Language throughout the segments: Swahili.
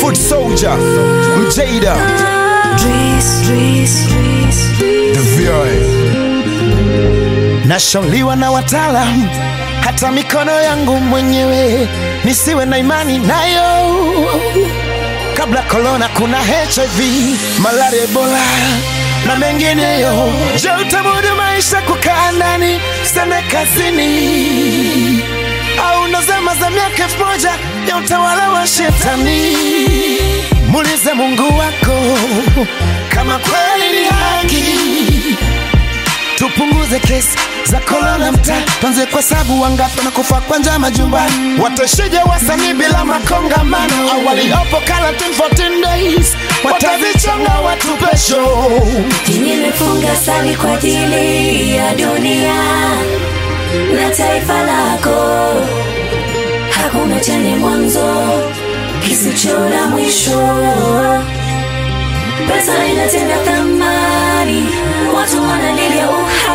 Foot Soldier, Mjada, Dries, Dries, Dries. The VI. Nashauriwa na wataalam, hata mikono yangu mwenyewe nisiwe na imani nayo. Kabla korona, kuna HIV, malaria, Ebola na mengineyo. Je, utamudu maisha kukaa ndani, sende kazini, au ndo zama za miaka elfu moja ya utawala wa shetani? Muulize Mungu wako kama kweli ni haki tupunguze kesi za korona mtaa, tuanze kwa sabu wangapi wanakufa kwa njaa majumbani. Watashije wasanii bila makongamano? Au waliopo quarantine 14 days watazichonga watu pesho. Nimefunga sali kwa ajili ya dunia na taifa lako, hakuna chenye mwanzo kisicho na mwisho. Pesa inatenda thamani, watu wanalilia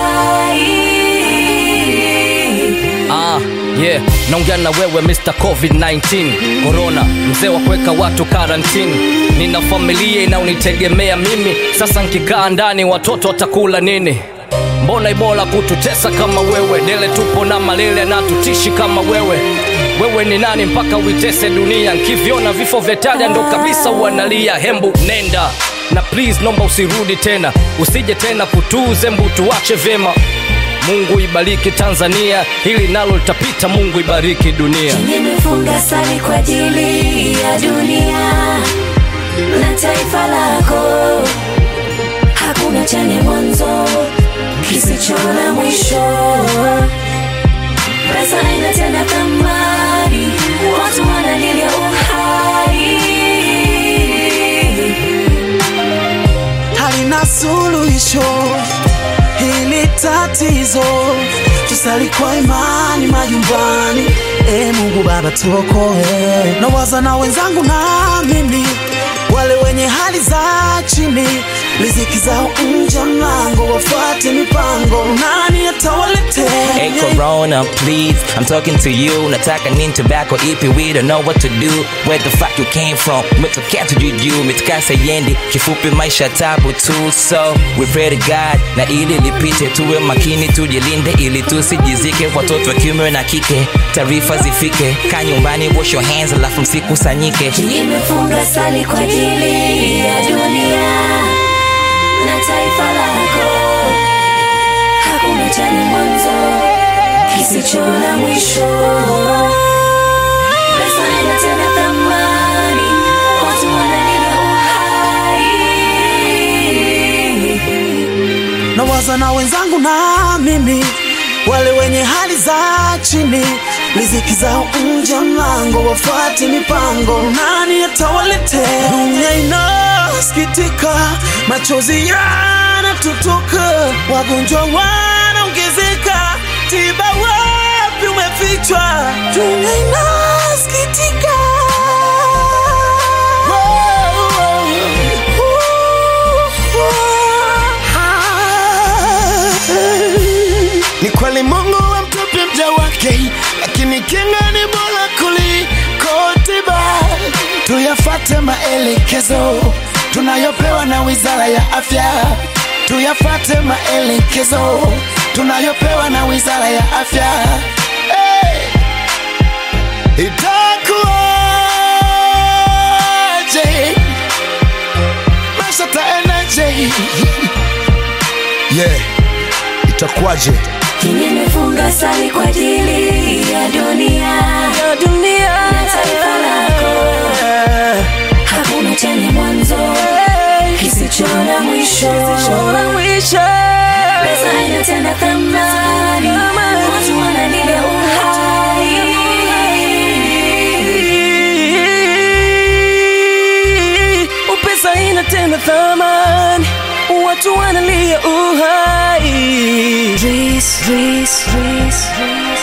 uhai. Ah, yeah, naongea na wewe Mr. COVID-19 Corona, mzee wa kuweka watu karantini. Nina familia inaonitegemea mimi, sasa nkikaa ndani watoto watakula nini? Mbona ibola kututesa kama wewe? Dele tupo na malele na tutishi kama wewe. Wewe ni nani mpaka uitese dunia? Nkiviona vifo vya Italia ndo kabisa uanalia. Hembu nenda na please, nomba usirudi tena, usije tena kutuze mbu, tuache vyema. Mungu ibariki Tanzania, hili nalo litapita. Mungu ibariki dunia. Nimefunga sali kwa ajili ya dunia na taifa lako, hakuna chenye mwanzo kisicho na mwisho. Pesa inatenda thamani, watu wanalilia uhai. halina suluhisho hili tatizo, tusali kwa imani majumbani. E Mungu Baba tuokoe, nawaza na wenzangu na mimi, wale wenye hali za chini, riziki zao nje ya mlango, wafuate mipango, nani atawaletea? Hey Corona, please, I'm talking to you. Nataka nini tobacco ipi, we don't know what to do. Where the fuck you came from? Umetokea tujuju, umetokea sayendi. Kifupi maisha tabu tu, so we pray to God na ili lipite, tuwe makini, tujilinde ili tusijizike. Watoto wa kiume na kike, taarifa zifike. Kaa nyumbani, wash your hands, alafu msikusanyike. Nimefunga sali kwa ajili ya dunia na taifa lako, hakuna chenye mwanzo kisicho na mwisho. Pesa inatenda thamani, watu wanalilia uhai. nawaza na wenzangu na mimi, wale wenye hali za chini, riziki zao nje ya mlango, wafuate mipango, nani atawaletea? Dunia inasikitika, machozi yanatutoka, wagonjwa wanaongezeka, tiba wapi umefichwa? Dunia inasikitika Ni kweli Mungu amtupi mja wake, lakini kinga ni bora kuliko tiba. Tuyafate maelekezo tunayopewa na Wizara ya Afya, tuyafate maelekezo tunayopewa na Wizara ya Afya. Hey! Itakuwaje? Maisha taendaje? Yeah, itakuwaje? Nimefunga sali kwa ajili ya dunia na taifa lako, hakuna chenye mwanzo kisicho na mwisho. Pesa inatenda thamani, watu wanalilia uhai. Pesa inatenda thamani, watu wanalia uhai. Dries, Dries, Dries, Dries.